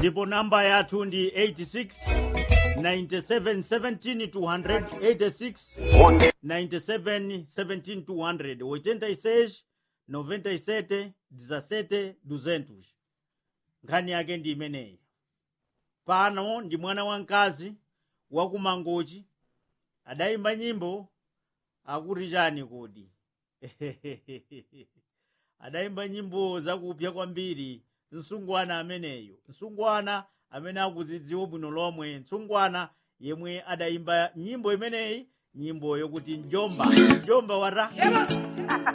ndipo namba yathu ndi 86 97 17 200 86 97 17 200 86 97 17 200 nkhani yake ndi imeneyi pano ndi mwana wamkazi wa kumangochi adayimba nyimbo akuti chani kodi adayimba nyimbo zakupya kwambiri msungwana ameneyo msungwana amene akudzidziwa bwino lomwe msungwana yemwe adayimba nyimbo imeneyi nyimbo yokuti njomba njomba wata